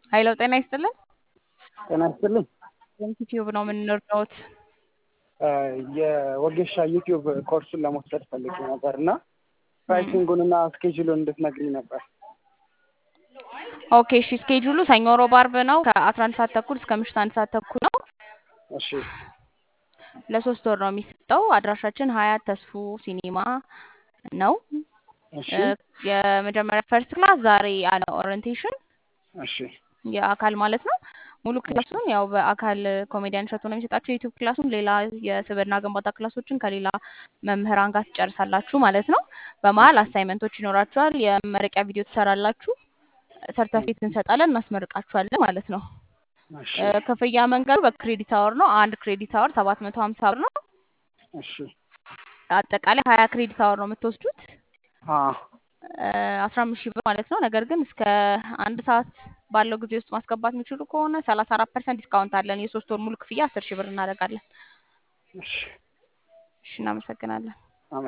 ሀይለው ጤና ይስጥልን። ጤና ይስጥልኝ። ዩቲዩብ ነው የምንረዳውት። የወጌሻ ዩቲዩብ ኮርሱን ለመውሰድ ፈልጌ ነበር እና ፕራይሲንጉን እና ስኬጁሉን እንድትነግሪኝ ነበር። ኦኬ እሺ። ስኬጁሉ ሰኞ፣ ሮብ፣ አርብ ነው ከአስራ አንድ ሰዓት ተኩል እስከ ምሽት አንድ ሰዓት ተኩል ነው። እሺ ለሶስት ወር ነው የሚሰጠው። አድራሻችን ሀያት ተስፉ ሲኒማ ነው። እሺ የመጀመሪያ ፈርስት ክላስ ዛሬ አለ ኦሪንቴሽን እሺ የአካል ማለት ነው። ሙሉ ክላሱን ያው በአካል ኮሜዲያን እሸቱ ነው የሚሰጣቸው። የዩቲዩብ ክላሱን ሌላ የስብዕና ግንባታ ክላሶችን ከሌላ መምህራን ጋር ትጨርሳላችሁ ማለት ነው። በመሀል አሳይመንቶች ይኖራችኋል። የመመረቂያ ቪዲዮ ትሰራላችሁ። ሰርተፊኬት እንሰጣለን፣ እናስመርቃችኋለን ማለት ነው። እሺ ክፍያ መንገዱ በክሬዲት አወር ነው። አንድ ክሬዲት አወር ሰባት መቶ ሀምሳ ብር ነው። እሺ አጠቃላይ ሀያ ክሬዲት አወር ነው የምትወስዱት አ አስራ አምስት ሺህ ብር ማለት ነው። ነገር ግን እስከ አንድ ሰዓት ባለው ጊዜ ውስጥ ማስገባት የሚችሉ ከሆነ ሰላሳ አራት ፐርሰንት ዲስካውንት አለን። የሶስት ወር ሙሉ ክፍያ አስር ሺህ ብር እናደርጋለን። እሺ እሺ እናመሰግናለን።